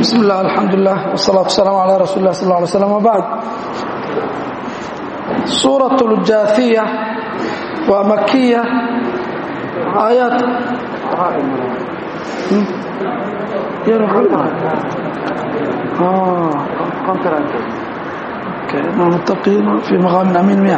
bismi illah alxamdulilah wsalaatu wasalaamu calaa rasuuli lah sal lla alay slam wbacd suurat اljaahiya waa makiya aayaad muttaqiina fi maqaamin amiin miya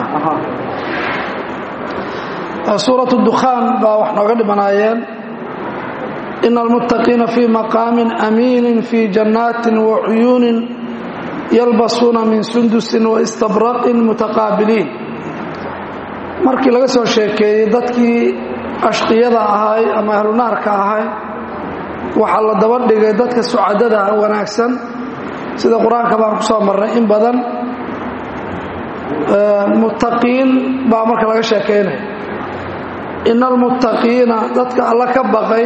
suurat dukhaan baa wax nooga dhimanaayeen ina almuttaqiina fii maqaamin amiinin fii jannaatin wa cuyuunin yalbasuuna min sundusin wa istabraqin mutaqaabiliin markii laga soo sheekeeyey dadkii ashqiyada ahay ama ahlunaarka ahay waxaa la daba dhigay dadka sucadada wanaagsan sida qur-aanka baan ku soo marnay in badan muttaqiin baa marka laga sheekaynaya ina almuttaqiina dadka alla ka baqay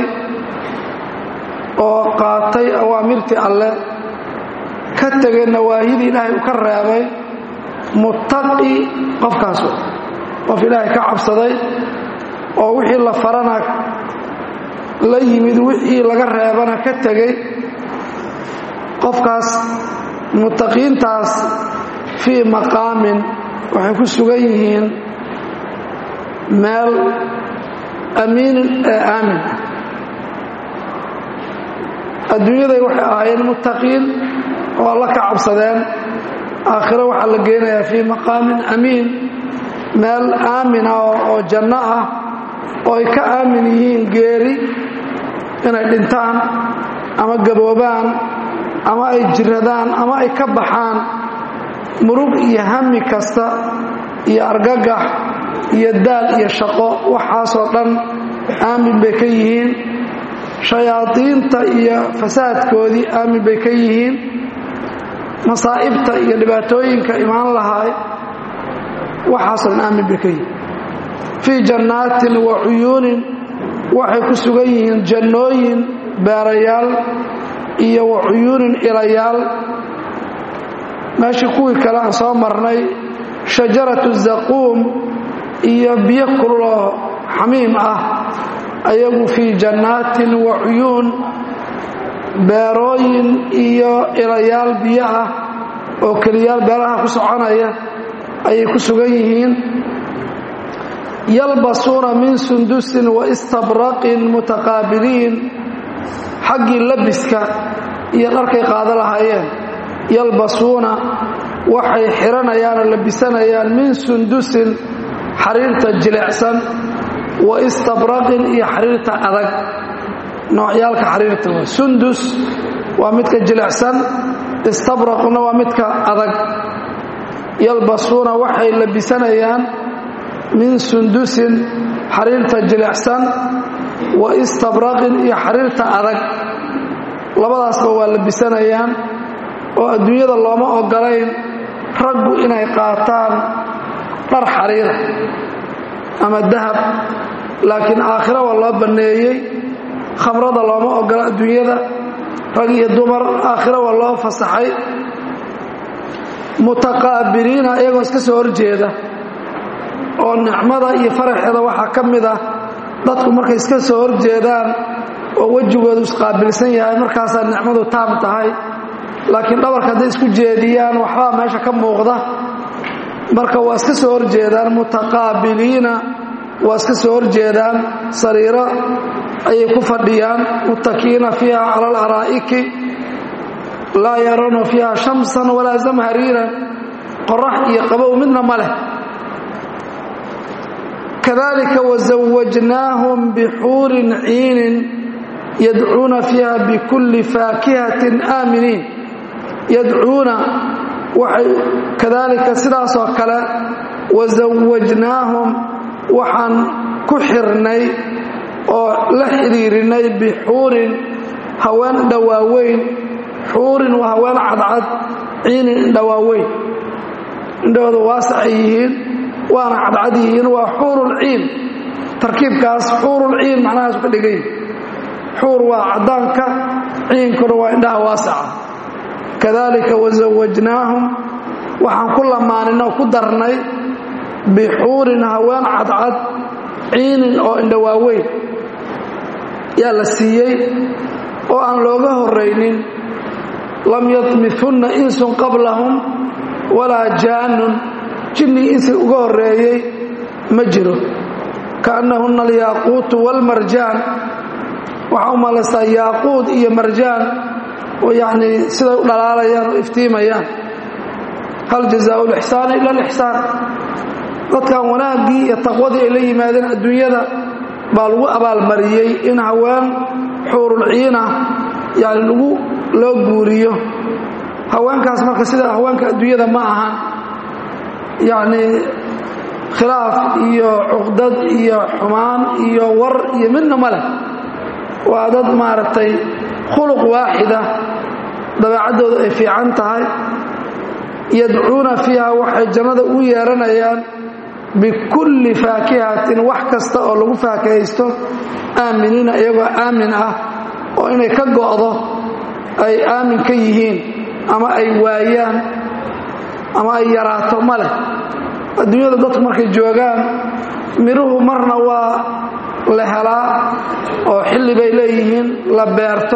oo qaatay awaamirtii alle ka tegay nawaahidii ilaahay uu ka reebay muttaqi qofkaas qof ilaahay ka cabsaday oo wixii la farana la yimid wixii laga reebana ka tegey qofkaas muttaqiintaas fii maqaamin waxay ku sugan yihiin meel amiinin ee aamin ah adduunyaday waxay ahaayeen muttaqiin oo alla ka cabsadeen aakhiro waxaa la geynayaa fii maqaamin amiin meel aamina oo janno ah oo ay ka aamin yihiin geeri inay dhintaan ama gaboobaan ama ay jiradaan ama ay ka baxaan murug iyo hami kasta iyo argagax iyo daal iyo shaqo waxaasoo dhan aamin bay ka yihiin shayaadiinta iyo fasaadkoodii aamin bay ka yihiin masaa'ibta iyo dhibaatooyinka imaan lahaay waxaasoo dhan aamin bay ka yihiin fii jannaatin wa cuyuunin waxay ku sugan yihiin jannooyin beerayaal iyo wa cuyuunin ilayaal meeshii kuwii kale aan soo marnay shajaratu zaquum iyo biyo kululoo xamiim ah ayagu fii jannaatin wa cuyuun beerooyin iyo ilayaal biyo ah oo keliyaal beeraha ku soconaya ayay ku sugan yihiin yalbasuuna min sundusin wa istabraqin mutaqaabiliin xaggii labiska iyo dharkay qaado lahaayeen yalbasuuna waxay xiranayaan oo labisanayaan min sundusin xariirta jilicsan wa istabraqin iyo xariirta adag noocyaalka xariirta waa sundus waa midka jilicsan istabraqna waa midka adag yalbasuuna waxay labisanayaan min sundusin xariirta jilicsan wa istabraqin iyo xariirta adag labadaasba waa labisanayaan oo adduunyada looma ogolayn raggu inay qaataan dhar xariira ama dahab laakiin aakhira waa loo banneeyey khamrada looma ogola adduunyada rag iyo dumar aakhira waa loo fasaxay mutaqaabiliina iyagoo iska soo horjeeda oo nicmada iyo faraxeeda waxaa ka mid ah dadku markay iska soo horjeedaan oo wejigoodu isqaabilsan yahay markaasaa nicmadu taam tahay laakiin dhabarka hadday isku jeediyaan waxbaa meesha ka muuqda marka waa iska soo horjeedaan mutaqaabiliina waa iska soo horjeedaan sariiro ayay ku fadhiyaan muttakiina fiiha cala alaraa'iki laa yarawna fiiha shamsan walaa zamhariiran qorax iyo qabow midna ma leh kadalika wazawajnaahum bixuurin ciinin yadcuuna fiiha bikulli faakihatin aaminiin yadcuuna waxay kadaalika sidaasoo kale wasawajnaahum waxaan ku xirnay oo la xidhiirinay bixuurin haween dhawaaweyn xuurin waa haween cadcad ciinin indhawaaweyn indhahooda waasacay yihiin waana cadcad yihiin waa xuurulciin tarkiibkaas xuurulciin macnahaas ka dhigay xuur waa caddaanka ciinkuna waa indhaha waasaca kadalika wasawajnaahum waxaan ku lamaanin oo ku darnay bixuurin haween cadcad ciinin oo indhawaaweyn yaa la siiyey oo aan looga horraynin lam yadmihunna insun qablahum walaa jaanun jinni insi uga horreeyey ma jiro kaannahunna alyaaquutu waalmarjaan waxaa u malaysaa yaaquud iyo marjaan oo yacnii siday u dhalaalayaan oo iftiimayaan hal jazaau lixsaani ila alixsaan dadkan wanaaggii iyo taqwadii ay la yimaadeen adduunyada baa lagu abaalmariyey in haween xuurulciina yani lagu loo guuriyo haweenkaas marka sida haweenka adduunyada ma ahan yacnii khilaaf iyo cuqdad iyo xumaan iyo war iyo midna ma leh waa dad maaragtay khuluq waaxida dabeecaddooda ay fiican tahay yadcuuna fiiha waxay jannada u yeeranayaan bikulli faakihatin wax kasta oo lagu faakahaysto aaminiina iyagoo aamin ah oo inay ka go'do ay aamin ka yihiin ama ay waayaan ama ay yaraato ma leh adduunyada dadku markay joogaan midhuhu marna waa la helaa oo xilli bay leeyihiin la beerto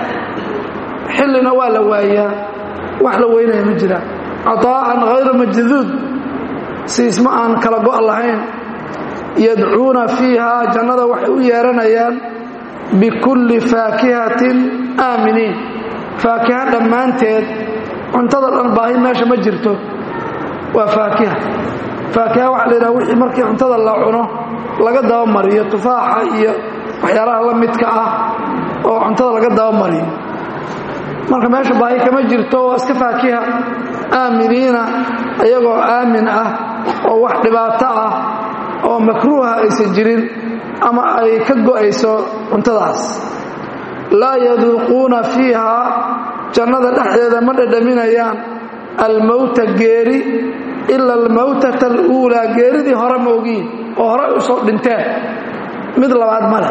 xillina waa la waayaa wax la weynaya ma jiraan cataa'an hayra majduud siisma aan kala go' lahayn yadcuuna fiiha jannada waxay u yeeranayaan bikulli faakihatin aaminiin faakiha dhammaanteed cuntada dhan baahi meesha ma jirto waa faakiha faakiha waxa la yidhaha wixii markii cuntada la cuno laga dabamariyo tufaaxa iyo waxyaalaha la midka ah oo cuntada laga dabamariyo marka meesha baahi kama jirto waa iska faakiha aaminiina iyagoo aamin ah oo wax dhibaato ah oo makruuha aysan jirin ama ay ka go'ayso cuntadaas laa yaduuquuna fiiha jannada dhexdeeda ma dhadhaminayaan almowta geeri ila almowtata aluulaa geeridii hore moogiin oo hore u soo dhinteen mid labaad ma leh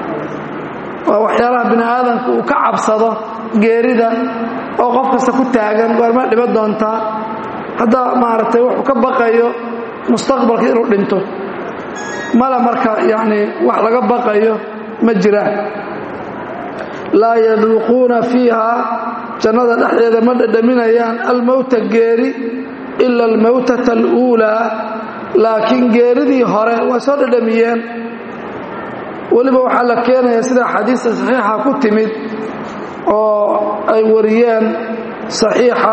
waa waxyaalaha bini aadamka uu ka cabsado geerida oo qof kasta ku taagan goorma dhiba doontaa haddaa maaragtay wuxuu ka baqayo mustaqbalka inuu dhinto male marka yacni wax laga baqayo ma jiraan laa yaduuquuna fiiha jannada dhexdeeda ma dhadhaminayaan almowta geeri ila almowtata aluulaa laakiin geeridii hore waa soo dhadhamiyeen weliba waxaa la keenaya sida xadiista saxiixa ku timid oo ay wariyeen saxiixa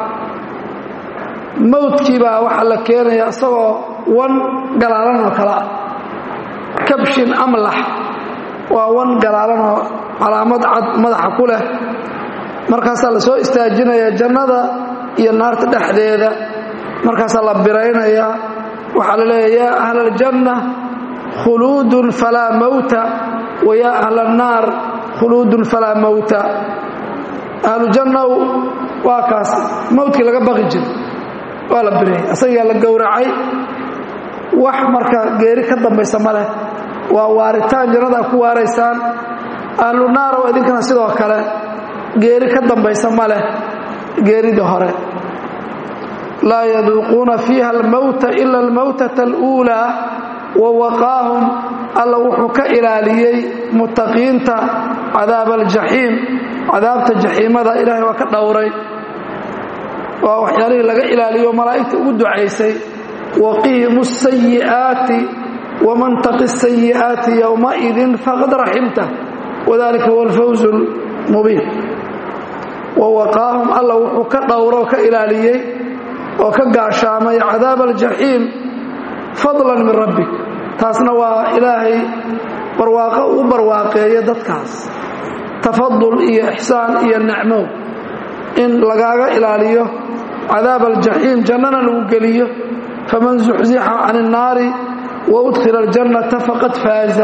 mowdkii baa waxaa la keenaya isagoo wan galaalan oo kale ah kabshin amlax waa wan galaalan oo calaamad cad madaxa ku leh markaasaa la soo istaajinaya jannada iyo naarta dhexdeeda markaasaa la biraynayaa waxaa la leeya yaa ahla aljanna khuluudun falaa mowta wa yaa ahla annaar khuluudun falaa mowta ahlujannaw waa kaas mowdkii laga baqi jiro waa la bireeyey asagaa la gowracay wax marka geeri ka dambaysa ma leh waa waaritaan jannada a ku waaraysaan ahlu naarow idinkana sidoo kale geeri ka dambaysa ma leh geeridii hore laa yaduuquuna fiiha almowta ila almowtata aluulaa wa waqaahum alla wuxuu ka ilaaliyey muttaqiinta cadaaba aljaxiim cadaabta jaxiimada ilaahay waa ka dhowray waa waxyaalihii laga ilaaliyo malaa'igta ugu ducaysay waqihim asayi'aati waman taqi sayi'aati yowmaidin faqad raximta wadalika huwa alfawz lmubiin wa waqaahum alla wuxuu ka dhowro ka ilaaliyey oo ka gaashaamay cadaaba aljaxiim fadlan min rabbik taasna waa ilaahay barwaaqo uu barwaaqeeyo dadkaas tafadul iyo ixsaan iyo nicmow in lagaaga ilaaliyo cadaab aljaxiim jannana lagu geliyo faman zuxzixa can الnaari waudkhila اljannata faqad faaza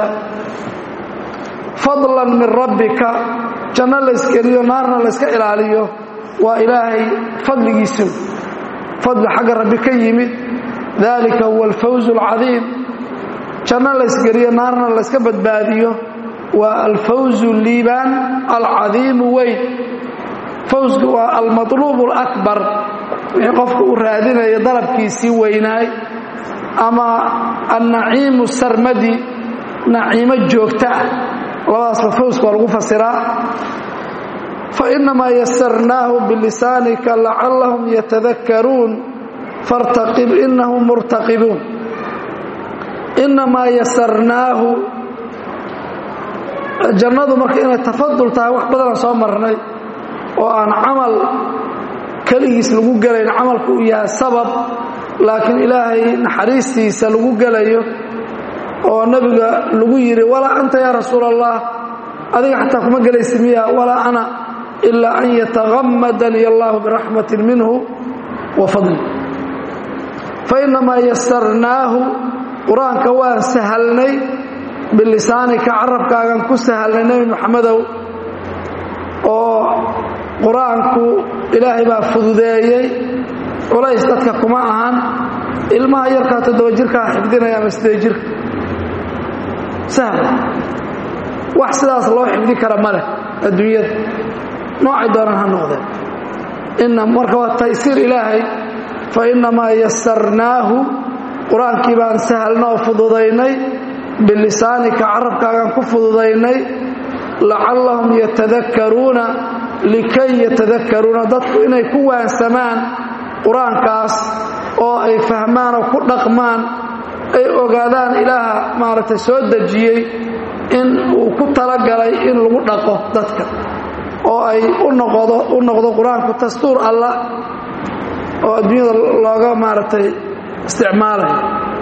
fadlan min rabbika janno laysgeliyo naarna layska ilaaliyo waa ilaahay fadligiisa fadli xagga rabbi ka yimid dalika huwa alfawz اlcadiim janno laysgeliyo naarna layska badbaadiyo waa alfawzu liibaan alcadiimu weyn fawsku waa almaluub اlakbar wixii qofka uu raadinayo dalabkiisii weynaay ama annaciimu sarmadi naciimo joogta ah labadaasba fawska waa lagu fasiraa fainamaa yasarnaahu bilisaanika lacallahum yatadakkaruun fartaqib inahum murtaqibuun inamaa yasarnaahu jannadu marka inay tafadul tahay wax badanaan soo marnay oo aan camal keligiis lagu gelayn camalku uu yahay sabab laakiin ilaahay naxariistiisa lagu gelayo oo nebiga lagu yidhi walaa anta yaa rasuul allah adiga xataa kuma gelaysa miya walaa ana ilaa an yatahammadanii allahu biraxmatin minhu wa fadli fainamaa yasarnaahu qur-aanka waan sahalnay bilisaanika carabkaagan ku sahalnay nebi maxamedow oo qur-aanku ilaahay baa fududeeyey culays dadka kuma ahan ilmaha yarkaa toddoba jirkaa xifdinaya ama sidee jirka sahl wax sidaas loo xifdi kara ma leh adduunyada noocay doonaan ha noqdeen ina marka waa taysiir ilaahay fa innamaa yasarnaahu qur-aankii baan sahalna oo fududaynay bilisaanika carabkaagaan ku fududaynay lacallahum yatadakkaruuna likay yatadakkaruuna dadku inay ku waansamaan qur-aankaas oo ay fahmaan oo ku dhaqmaan ay ogaadaan ilaaha maaragtay soo dejiyey in uu ku talagalay in lagu dhaqo dadka oo ay u noqdo u noqdo qur-aanku dastuur allah oo adduunyada looga maaragtay isticmaalayo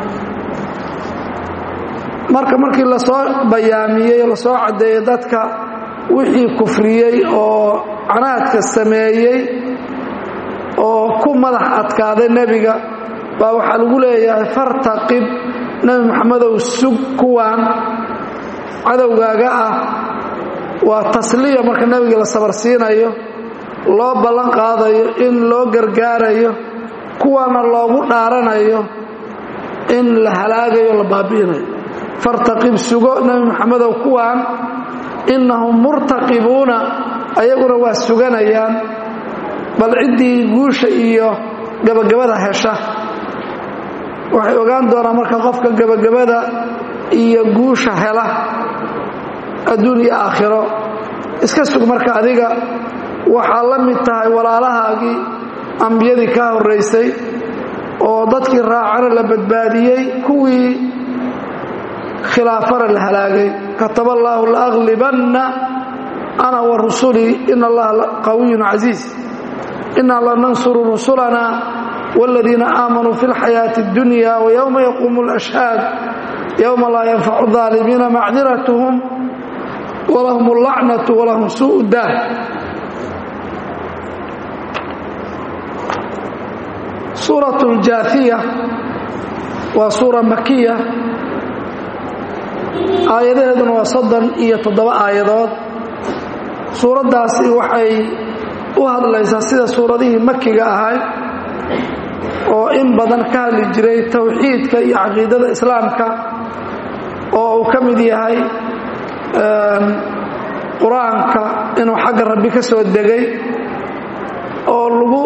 marka markii lasoo bayaamiyey o lasoo caddeeyey dadka wixii kufriyey oo canaadka sameeyey oo ku madax adkaaday nebiga baa waxaa lagu leeyahay fartaqib nebi moxamedow sug kuwaan cadowgaaga ah waa tasliya marka nebiga la sabarsiinayo loo ballan qaadayo in loo gargaarayo kuwaana loogu dhaaranayo in la halaagayo la baabi'inayo fartaqib sugo nebi moxamedow kuwaan innahum murtaqibuuna ayaguna waa suganayaan bal ciddii guusha iyo gabagabada hesha waxay ogaan doonaan marka qofka gabagabada iyo guusha hela adduun iyo aakhiro iska sug marka adiga waxaa la mid tahay walaalahaagii ambiyadii kaa horraysay oo dadkii raacana la badbaadiyey kuwii khilaafana la halaagay kataba allaahu laaglibanna ana wa rusulii ina allaha qawiyun casiiz inaa lanansuru rusulana wاladiina aamanuu fi اlxayaaةi اddunya wywma yaquumu اlashhaad yowma laa yanfacu الظaalimiina macdiratuhum walahum اllacnaةu walahum suu daah suuraة اljaahiya waa suura makiya aayadaheeduna waa soddon iyo toddoba aayadood suuraddaasi waxay u hadlaysaa sida suuradihii makiga ahay oo in badan ka hadli jiray towxiidka iyo caqiidada islaamka oo uu ka mid yahay qur-aanka inuu xagga rabbi ka soo degay oo lagu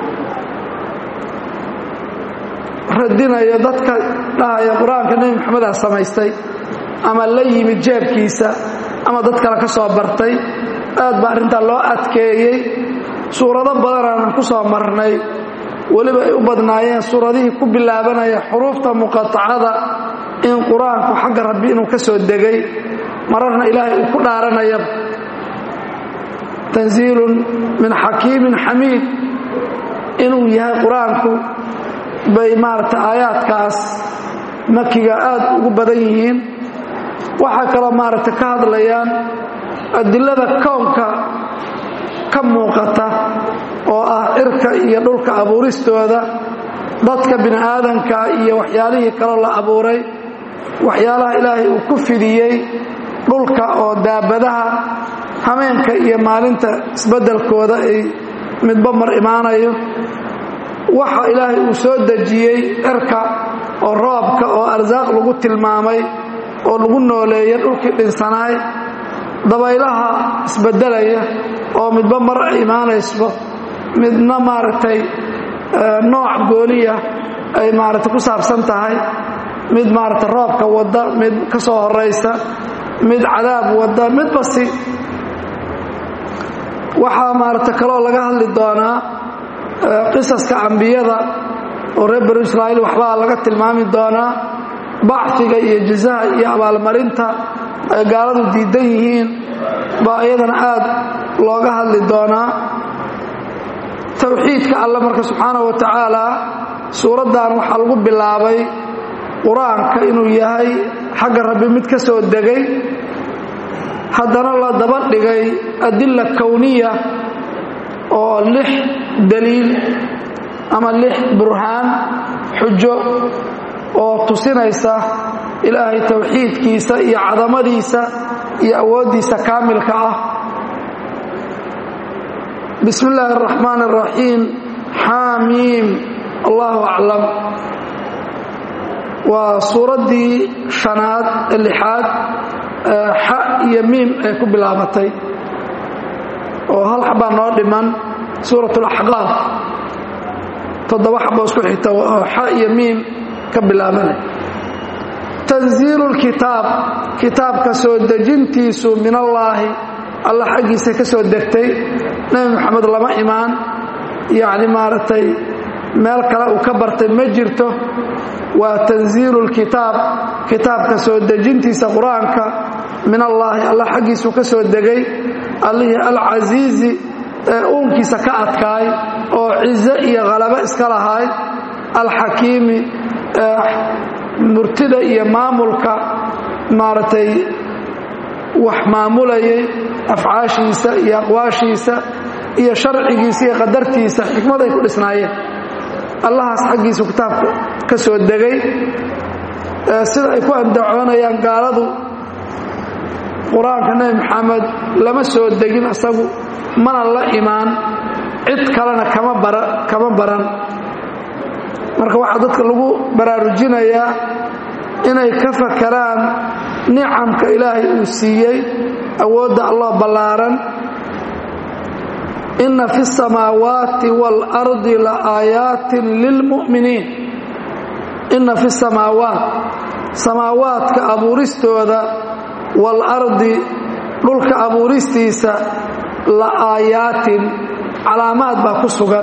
radinayo dadka dhahaya qur-aanka nebi maxamedaa samaystay ama la yimid jeebkiisa ama dad kale ka soo bartay aad baa arrintaa loo adkeeyey suurado badanaanan ku soo marnay weliba ay u badnaayeen suuradihii ku bilaabanaya xuruufta muqatacada in qur-aanku xagga rabbi inuu ka soo degay mararna ilaahay uu ku dhaaranayaba tanziilun min xakiimin xamiid inuu yahay qur-aanku bay maaragta aayaadkaas makiga aad ugu badan yihiin waxaa kaloo maaragta ka hadlayaan adilada kownka ka muuqata oo ah cirka iyo dhulka abuuristooda dadka bini aadanka iyo waxyaalihii kaloo la abuuray waxyaalaha ilaahay uu ku fidiyey dhulka oo daabadaha hameenka iyo maalinta isbeddelkooda ay midba mar imaanayo waxa ilaahay uu soo dejiyey cirka oo roobka oo arsaaq lagu tilmaamay oo lagu nooleeya dhulkii dhinsanaay dabaylaha isbeddelaya oo midba mar ay imaanayso midna maaragtay nooc gooniya ay maaragtay ku saabsan tahay mid maaragtay roobka wadda mid ka soo horaysa mid cadaab wadda mid basi waxaa maarata kaloo laga hadli doonaa qisaska ambiyada oo reer banu israa'iil waxbaa laga tilmaami doonaa bacfiga iyo jazaha iyo abaalmarinta ay gaaladu diidan yihiin baa iyadana aad looga hadli doonaa towxiidka alle marka subxaanahu wa tacaala suuraddan waxaa lagu bilaabay qur-aanka inuu yahay xagga rabbi mid ka soo degay haddana la daba dhigay adilla kowniya oo lix daliil ama lix burhaan xujo oo tusinaysa ilaahay towxiidkiisa iyo cadamadiisa iyo awooddiisa kaamilka ah bismi illaahi araxmaan araxiim xaamiim allahu aclam waa suuraddii shanaad ee lixaad xa iyo miim ay ku bilaabatay oo hal xabaa noo dhiman suurat alaxqaaf toddoba xabo isku xigta oo xa iyo miim ka bilaabanay tanziilu lkitaab kitaabka soo dejintiisu min allaahi alla xaggiisa ka soo degtay nebi moxamed lama imaan yacni maaragtay meel kale uu ka bartay ma jirto waa tanziilu lkitaab kitaabka soo dejintiisa qur-aanka min allaahi alla xaggiisuu ka soo degay allihii alcasiizi ee uunkiisa ka adkaay oo cizo iyo khalabo iska lahaay alxakiimi ee murtida iyo maamulka maaragtay wax maamulayay afcaashiisa iyo aqwaashiisa iyo sharcigiisa iyo qadartiisa xikmad ay ku dhisnaayeen allahaas xaggiisu kitaabka ka soo degay sida ay ku andacoonayaan gaaladu qur-aanka nebi maxamed lama soo degin isagu mana la imaan cid kalena kama bara kama baran marka waxaa dadka lagu baraarujinayaa inay ka fakaraan nicamka ilaahay uu siiyey awoodda allah ballaaran inna fi الsamaawaati wاlardi laaayaatin lilmu'miniin inna fi samaawaat samaawaadka abuuristooda waalardi dhulka abuuristiisa la aayaatin calaamaad baa ku sugan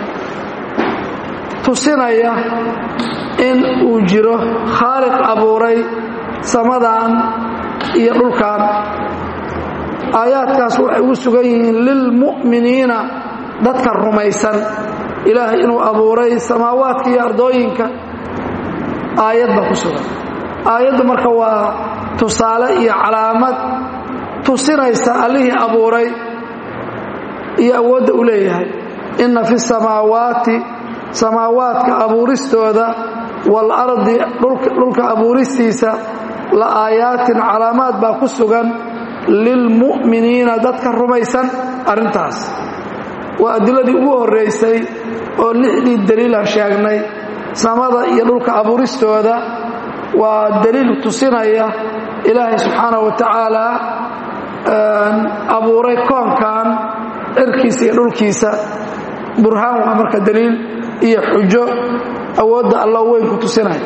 tusinaya in uu jiro khaaliq abuuray samadan iyo dhulkan aayaadkaas waxay ugu sugan yihiin lilmu'miniina dadka rumaysan ilaahay inuu abuuray samaawaadka iyo ardooyinka aayad baa ku sugan aayadda marka waa tusaale iyo calaamad tusinaysa allihii abuuray iyo awoodda uu leeyahay inna fi samaawaati samaawaadka abuuristooda waalardi dhulka abuuristiisa la aayaatin calaamaad baa ku sugan lilmu'miniina dadka rumaysan arrintaas waa adiladii ugu horraysay oo lixdii daliilaan sheegnay samada iyo dhulka abuuristooda waa daliil tusinaya ilaahay subxaanahu wa tacaala abuuray koonkan cirkiisa iyo dhulkiisa burhaan waa marka daliil iyo xujo awoodda alla weyn ku tusinaya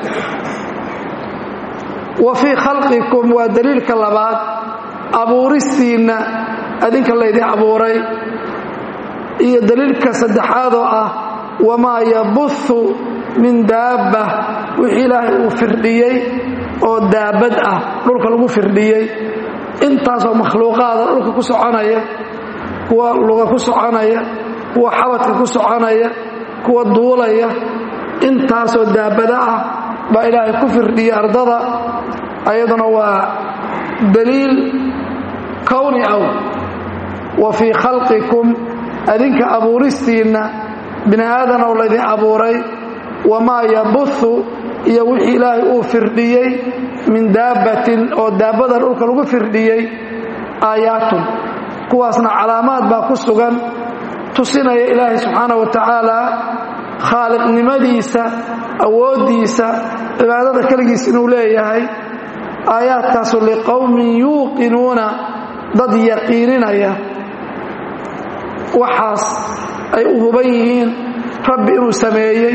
wa fii khalqikum waa daliilka labaad abuuristiinna adinka laydin abuuray iyo daliilka saddexaadoo ah wamaa yabuhu min daabba wixii ilaahay uu firdhiyey oo daabad ah dhulka lagu firdhiyey intaasoo makhluuqaada dhulka ku soconaya kuwa luga ku soconaya kuwa xabadka ku soconaya kuwa duulaya intaasoo daabada ah baa ilaahay ku firdhiyey ardada ayaduna waa daliil kowni aw wa fii khalqikum adinka abuuristiinna bini aadanow laydin abuuray wamaa yabuhu iyo wixii ilaahay uu firdhiyey min daabbatin oo daabada dhulka lagu firdhiyey aayaatun kuwaasna calaamaad baa ku sugan tusinaya ilaahay subxaana wa tacaala khaaliqnimadiisa awooddiisa cibaadada keligiis inuu leeyahay aayaadkaasu liqowmin yuuqinuuna dad yaqiininaya waxaas ay u huban yihiin rabbi inuu sameeyey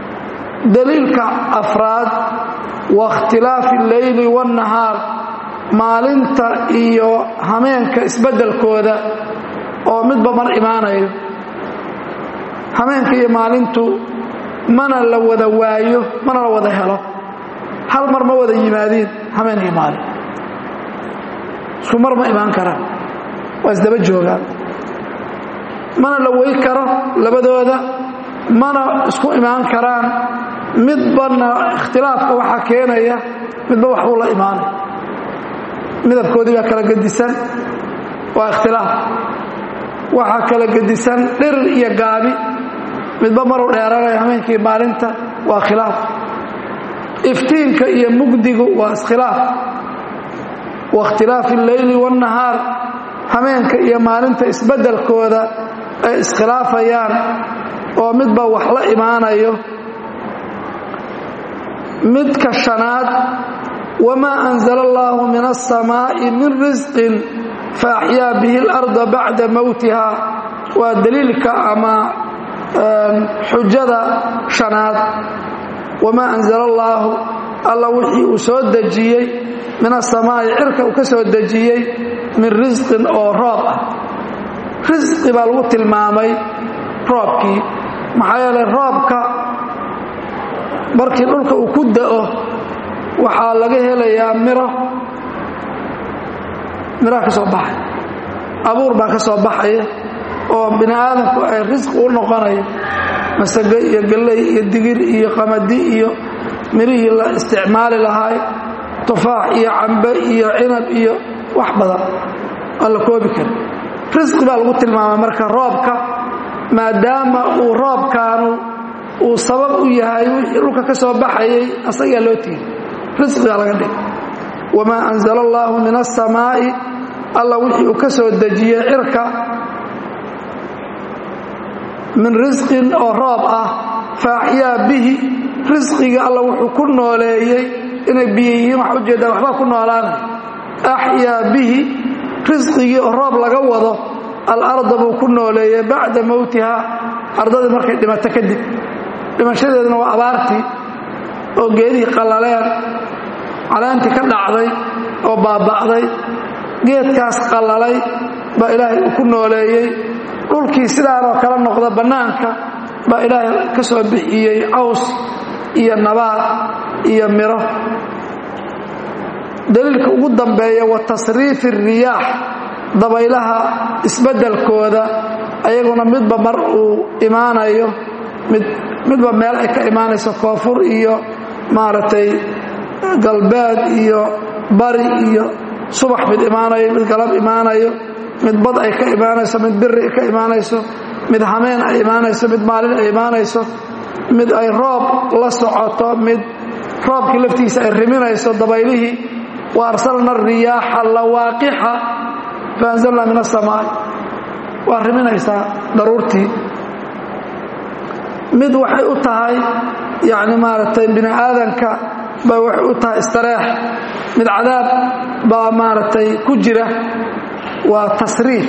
daliilka afraad wa ikhtilaafi alleyli waannahaar maalinta iyo hameenka isbeddelkooda oo midba mar imaanayo hameenka iyo maalintu mana la wada waayo mana la wada helo hal mar ma wada yimaadiin hameen iyo maalin isku mar ma imaan karaan waa isdaba joogaan mana la wey karo labadooda mana isku imaan karaan midbana ikhtilaafka waxaa keenaya midba waxbuu la imaanay midabkoodii baa kala gedisan waa ikhtilaaf waxaa kala gedisan dhirir iyo gaabi midba maruu dheeranaya hameenkii maalinta waa khilaaf iftiinka iyo mugdigu waa iskhilaaf wa ikhtilaafi alleyli waannahaar hameenka iyo maalinta isbeddelkooda ay iskhilaafayaan oo midba wax la imaanayo midka shanaad wamaa anzala allaahu min alsamaa'i min risqin faaxyaa bihi alarda bacda mowtiha waa daliilka ama xujada shanaad wamaa anzala allaahu alla wixii uu soo dejiyey min asamaa'i cirka uu ka soo dejiyey min risqin oo roob ah risqi baa lagu tilmaamay roobkii maxaa yeelay roobka markii dhulka uu ku da'o waxaa laga helayaa miro miraha ka soo baxay abuur baa ka soo baxaya oo bini aadamku ay risqi u noqonayo masage iyo galley iyo digir iyo qamadi iyo mirihii la isticmaali lahaay tufaax iyo cambe iyo cinab iyo wax badan aan la koobi karin risqi baa lagu tilmaamay marka roobka maadaama uu roobkaanu uu sabab u yahay wixii dhulka ka soo baxayay asagaa loo tiiri risqigaa laga dhig wamaa anzala allaahu min asamaa'i alla wixii uu ka soo dejiyey cirka min risqin oo roob ah faaxyaa bihi risqiga alla wuxuu ku nooleeyey inay biyo yihiin waxa ujeedaa waxbaa ku noolaanay axyaa bihi risqigii oo roob laga wado alarda buu ku nooleeyey bacda mowtiha ardadii markay dhimato kadib dhimashadeeduna waa abaartii oo geedihii qallaleen caleentii ka dhacday oo baaba'day geedkaas qallalay baa ilaahay uu ku nooleeyey dhulkii sidaanoo kala noqda bannaanka baa ilaahay ka soo bixiyey caws iyo nabaad iyo miro daliilka ugu dambeeya wa tasriifi riyaax dabaylaha isbeddelkooda ayaguna midba mar uu imaanayo mid midba meel ay ka imaanayso koonfur iyo maaragtay galbeed iyo bari iyo subax mid imaanayo mid galab imaanayo mid bad ay ka imaanayso mid biri ka imaanayso mid hameen ay imaanayso mid maalin ay imaanayso mid ay roob la socoto mid roobkii laftiisa ay riminayso dabaylihii wa arsalna riyaaxa lawaaqixa faanzalna min asamaa'i waa riminaysaa daruurtii mid waxay u tahay yacni maaragtay bini aadanka bay waxay u tahay istareex mid cadaab baa maaragtay ku jira waa tasriif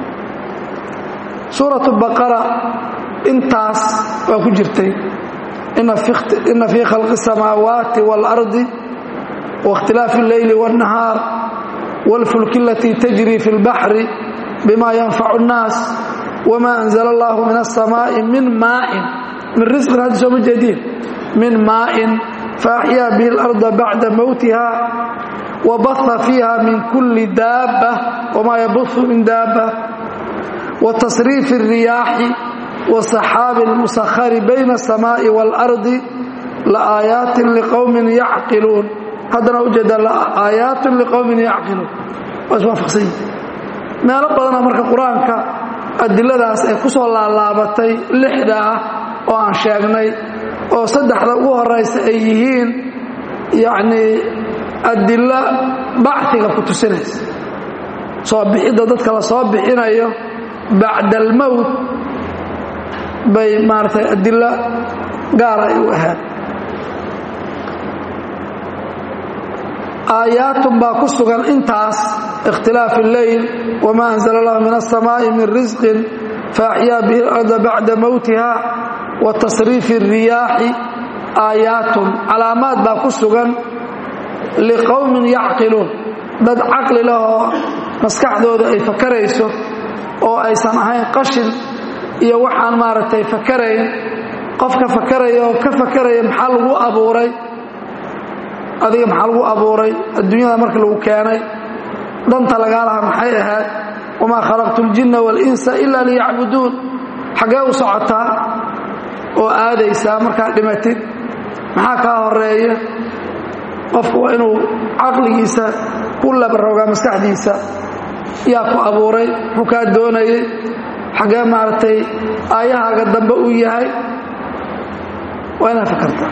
suuratu baqara intaas waa ku jirtay ina fii khalqi الsamaawaati wاlardi waاkhtilaafi اlleyli wالnahaar wاlfulki alatii tajri fi اlbaxri bima yanfacu الnaas wma anzla allahu min الsamaaءi min maain min risqin haddi sooma jeediin min maain faaxyaa bihi اlarda bacda mowtiha wabaha fiiha min kuli daaba wma yabuhu min daaba watasriifi الriyaaxi wasaxaabi اlmusahari bayna الsamaaءi wاlardi laaayaati liqowmin yacqiluun haddana ujeeda laaayaat liqowmin yacqiluun waa iswaafaqsan yihi meelo badana marka qur-aanka adiladaas ay ku soo laalaabatay lixda ah oo aan sheegnay oo saddexda ugu horaysa ay yihiin yacnii adilo bachiga ku tusinaysa soo bixidda dadka la soo bixinayo bacda almowt bay maaragtay adilo gaar ay u ahaad aayaatun baa ku sugan intaas ikhtilaaf اlleyl wma anzla اllahu min الsamaaءi min risqin faaxyaa bihi اlarda bacda mowtiha wa tasriifi الriyaaxi aayaatun calaamaad baa ku sugan liqowmin yacqiluun dad caqli leh oo maskaxdooda ay fakarayso oo aysan ahayn qashin iyo waxaan maaragtay fakarayn qofka fakaraya oo ka fakaraya maxaa lagu abuuray adiga maxaa lagu abuuray adduunyada markii lagu keenay danta lagaa lahaa maxay ahayd wamaa khalaqtu ljinna waalinsa ila liyacbuduun xaggee u socotaa oo aadaysaa markaad dhimatid maxaa kaa horeeya qofku waa inuu caqligiisa ku labaroogaa maskaxdiisa yaa ku abuuray muxuu kaa doonayay xaggee maaragtay aayahaaga dambe uu yahay waa inaad fakartaa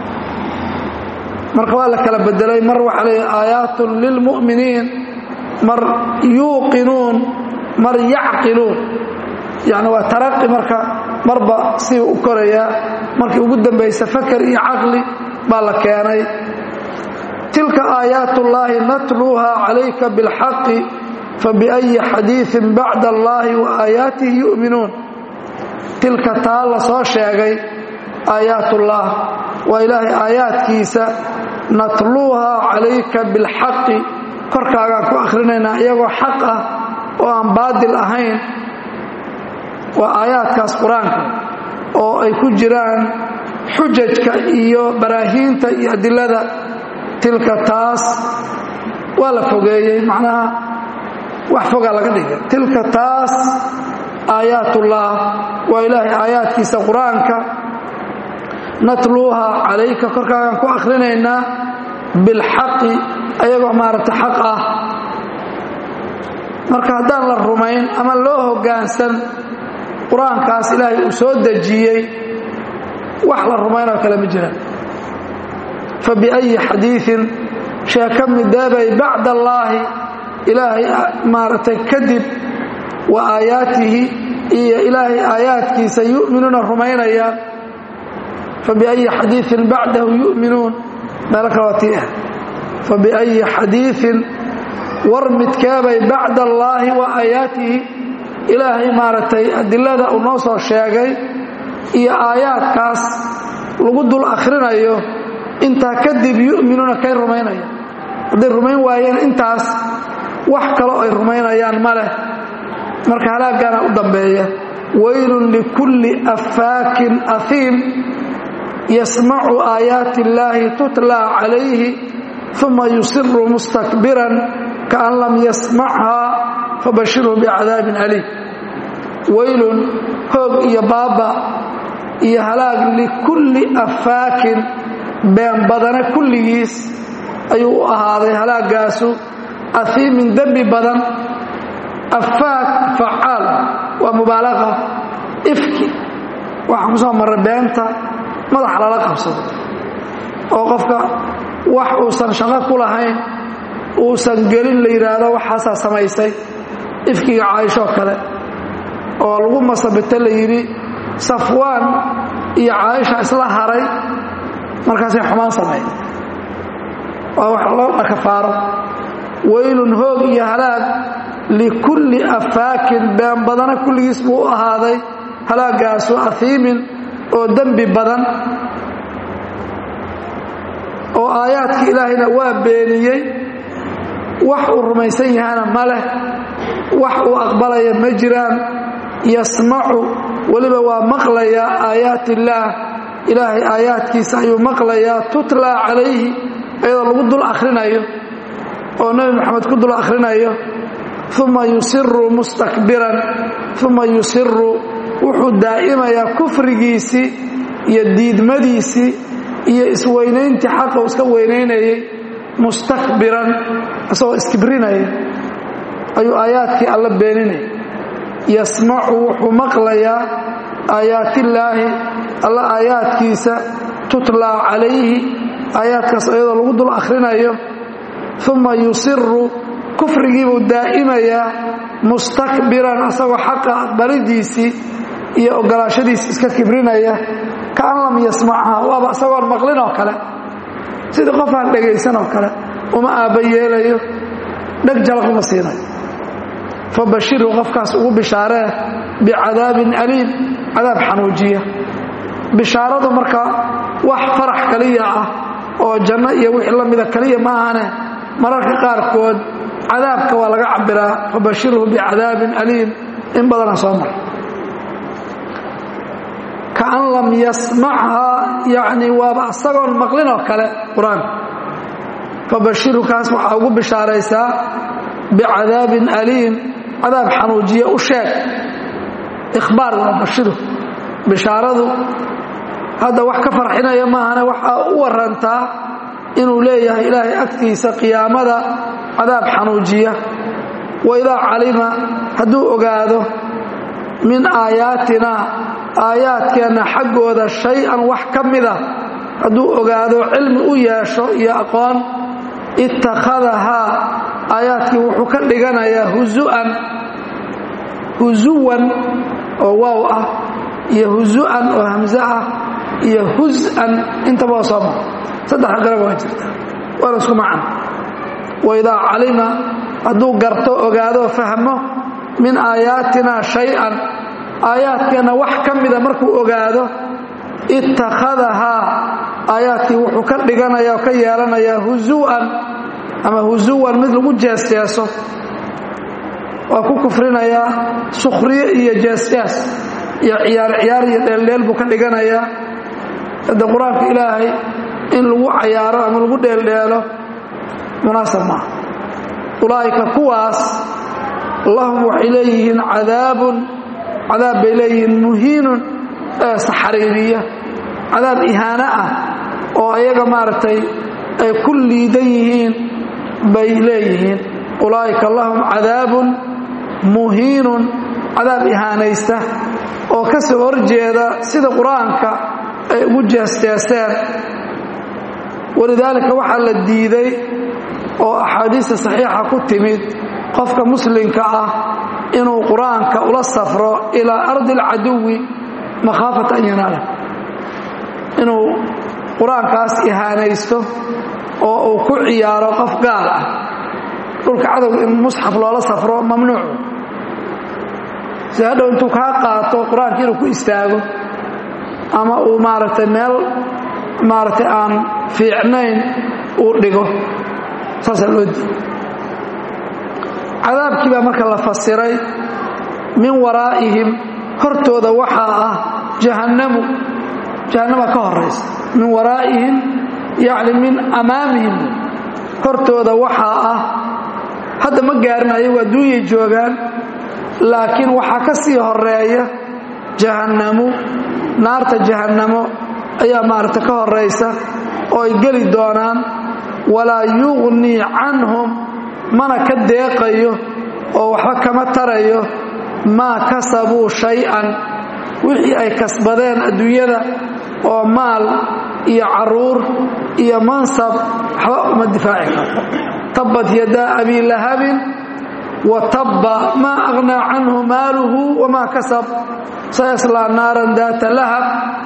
marka waa la kala bedelay mar waxaa leeya aayaatun lilmu'miniin mar yuuqinuun mar yacqiluun yacni waa taraqi marka marba si u korayaa markii ugu dambaysa fakar iyo caqli baa la keenay tilka aayaat ullaahi natluuha calayka bilxaqi fabiأyi xadiiثin bacda allahi wa aayaatihi yu'minuun tilka taa la soo sheegay aayaat ullah waa ilaahay aayaadkiisa natluuha calayka bilxaqi korkaagaan ku akhrinaynaa iyagoo xaq ah oo aan baadil ahayn waa aayaadkaas qur-aanka oo ay ku jiraan xujajka iyo baraahiinta iyo adilada tilka taas waa la fogeeyey macnaha wax fogaa laga dhigay tilka taas aayaatullah waa ilaahay aayaadkiisa qur-aanka natluuha calayka korkaagaan ku akhrinaynaa bilxaqi ayagoo maaragtay xaq ah marka haddaan la rumayn ama loo hoggaansan qur-aankaas ilaahay uu soo dejiyey wax la rumaynoo kale ma jiraan fa biأyi xadiiثin sheeka mideebay bacda allaahi ilaahay maaragtay kadib wa aayaatihi iyo ilaahay aayaadkiisa yu'minuuna rumaynayaan fabiأyi xadiiثin bacdahu yu'minuun meelo kale waa tii ah fabiأyi xadiiثin war midkeebay bacda allaahi wa aayaatihi ilaahay maaragtay adilada uu noo soo sheegay iyo aayaadkaas lagu dul akhrinayo intaa kadib yu'minuuna kay rumaynayaan hadday rumayn waayeen intaas wax kaloo ay rumaynayaan ma leh marka halaagana u dambeeya waylun likulli affaakin ahiim yasmacu aayaati illaahi tutlaa calayhi uma yusiru mustakbiran kaan lam yasmachaa fabashirhu bicadaabin aliim waylun hoog iyo baaba iyo halaag likulli affaakin been badane kulligiis ayuu u ahaaday halaagaasu ahiimin dembi badan afaak facaal waa mubaalaqa ifki waxaan ku soo marray beenta madaxa lala qabsado oo qofka wax uusan shaqo ku lahayn uusan gelin la yidhaahdo waxaasaa samaysay ifkiga caaishoo kale oo lagu masabito la yidhi safwaan iyo caaisha isla haray markaasay xumaan sameey waa wax loo dhakafaaro waylun hoog iyo halaag likulli affaakin been badana kulligiis buu u ahaaday halaagaasu ahiimin oo dembi badan oo aayaadkii ilaahayna waa beeniyey wax uu rumaysan yahana ma leh wax uu aqbalaya ma jiraan yasmacu weliba waa maqlayaa aayaat illaah ilaahay aayaadkiisa ayuu maqlayaa tutlaa calayhi iyadoo lagu dul akhrinayo oo nebi moxamed ku dul akhrinayo uma yusiru mustakbiran uma yusiru wuxuu daa'imayaa kufrigiisii iyo diidmadiisii iyo isweynayntii xaqa uu iska weynaynayay mustakbiran isagoo iskibrinaya ayuu aayaadkii alla beeninaya yasmacu wuxuu maqlayaa aayaatillaahi alla aayaadkiisa tutlaa calayhi aayaadkaas iyadoo lagu dul akhrinayo uma yusiru kufrigiibuu daa'imayaa mustakbiran asagoo xaqa aqbalidiisii iyo ogolaashadiisi iska kibrinaya kaan lam yasmachaa waaba isagoon maqlin oo kale sidii qof aan dhegaysan oo kale uma aabba yeelayo dheg jalaq uma siinayo fabashirhu qofkaas ugu bishaaree bicadaabin aliim cadaab xanuujiya bishaaradu marka wax farax kaliya ah oo janno iyo wixii la mida kaliya ma ahane mararka qaarkood cadaabka waa laga cabiraa fabashirhu bicadaabin aliim in badana soo mara kaan lam yasmachaa yani waaba isagoon maqlin oo kale qur-aanka fabashirhu kaas waxaa ugu bishaaraysaa bicadaabin aliim cadaab xanuujiya u sheeg ikhbaar waa bashiru bishaaradu hadda wax ka farxinaya maahane waxaa u warantaa inuu leeyahay ilaahay agtiisa qiyaamada cadaab xanuujiya waidaa calima hadduu ogaado min aayaatina aayaadkeenna xaggooda shay-an wax ka mida hadduu ogaado cilmi u yeesho iyo aqoon ittakhadahaa aayaadkii wuxuu ka dhiganayaa husu'an husuwan oo waaw ah iyo husu'an oo hamse ah iyo hus-an intaba waa soo mara saddexda garab waa jirta waana isku macan waidaa calima hadduu garto ogaadoo fahmo min aayaatina shay-an aayaadkeenna wax ka mida markuu ogaado ittakhadahaa aayaadkii wuxuu ka dhiganaya oo ka yeelanayaa husu'an ama husuwan mid lagu jeesjeeso waa ku kufrinayaa sukhriye iyo jeesjees iyo ciyaar ciyaar iyo dheeldheel buu ka dhiganayaa hadde qur-aanka ilaahay in lagu cayaaro ama lagu dheeldheelo munaasab maaha ulaa'ika kuwaas lahum waxay leeyihiin cadaabun cadaab bay leeyihiin muhiinun ee saxariiriya cadaab ihaano ah oo ayaga maaragtay ay ku liidan yihiin bay leeyihiin ulaa'ika lahum cadaabun muhiinun cadaab ihaanaysta oo ka soo horjeeda sida qur-aanka ay ugu jeesjeesteen walidaalika waxaa la diiday oo axaadiista saxiixa ku timid qofka muslimka ah inuu qur-aanka ula safro ilaa ardi alcaduwi makhaafata an yanaala inuu qur-aankaas ihaanaysto oo uu ku ciyaaro qof gaal ah dhulka cadowga in musxaf loola safro mamnuucu si hadhow intuu kaa qaato qur-aanka inuu ku istaago ama uu maaragtay meel maaragtay aan fiicnayn uu dhigo saasaa loo diiday cadaabkii baa marka la fasiray min waraa'ihim hortooda waxaa ah jahannamu jahannama ka horaysa min waraa'ihim yacni min amaamihim hortooda waxaa ah hadda ma gaarin ayagu adduunyay joogaan laakiin waxaa ka sii horeeya jahannamu naarta jahannamo ayaa maaragta ka horaysa oo ay geli doonaan walaa yugnii canhum mana ka deeqayo oo waxba kama tarayo maa kasabuu shay-an wixii ay kasbadeen adduunyada oo maal iyo caruur iyo mansab waxba uma difaaci karto tabbat yadaa abii lahabin wa tabba maa aghnaa canhu maaluhu wamaa kasab sayaslaa naaran daata lahab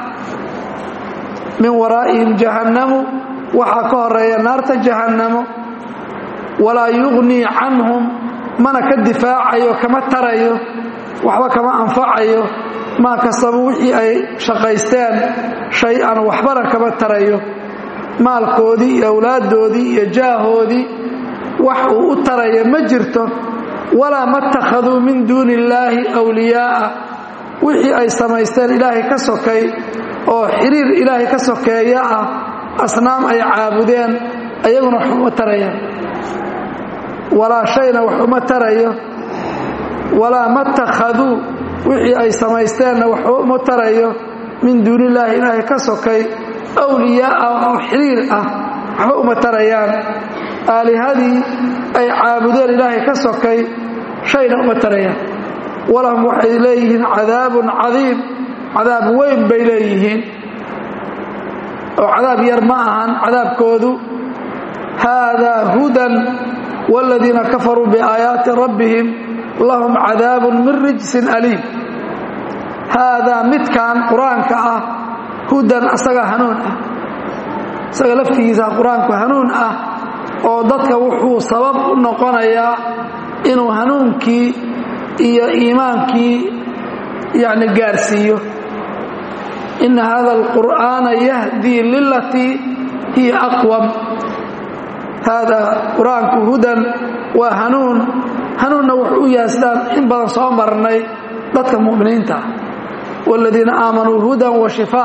min waraa'ihim jahannamu waxaa ka horeeya naarta jahannamo walaa yugnii canhum mana ka difaacayo kama tarayo waxba kama anfacayo maa kasabu wixii ay shaqaysteen shay-an waxbana kama tarayo maalkoodii iyo awlaaddoodii iyo jaahoodii wax uu u taraya ma jirto walaa ma takhaduu min duuni illaahi wliyaa'a wixii ay samaysteen ilaahay ka sokay oo xiriir ilaahay ka sokeeya ah asnaam ay caabudeen ayaguna wax uma tarayaan walaa shayna wax uma tarayo walaa ma takhaduu wixii ay samaysteenna wax uma tarayo min duuni illaahi ilaahay ka sokay awliyaaa oo xiriir ah waxba uma tarayaan aalihadii ay caabudeen ilaahay ka sokay shayna uma tarayaan walahum waxay leeyihiin cadaabun cadiim cadaab weyn bay leeyihiin oo cadaab yar ma ahan cadaabkoodu haadaa hudan wاladiina kafaruu biaayaati rabbihim lahum cadaabun min rijsin aliim haadaa midkan qur-aanka ah hudan asaga hanuun ah isaga laftigiisa qur-aanku hanuun ah oo dadka wuxuu sabab u noqonayaa inuu hanuunkii iyo iimaankii yani gaarsiiyo ina hada alqur'aana yahdii lilatii hiya aqwam haadaa qur-aanku hudan waa hanuun hanuunna wuxuu u yahay sidaan in badan soo marnay dadka mu'miniinta ah waaladiina aamanuu hudan wa shifaa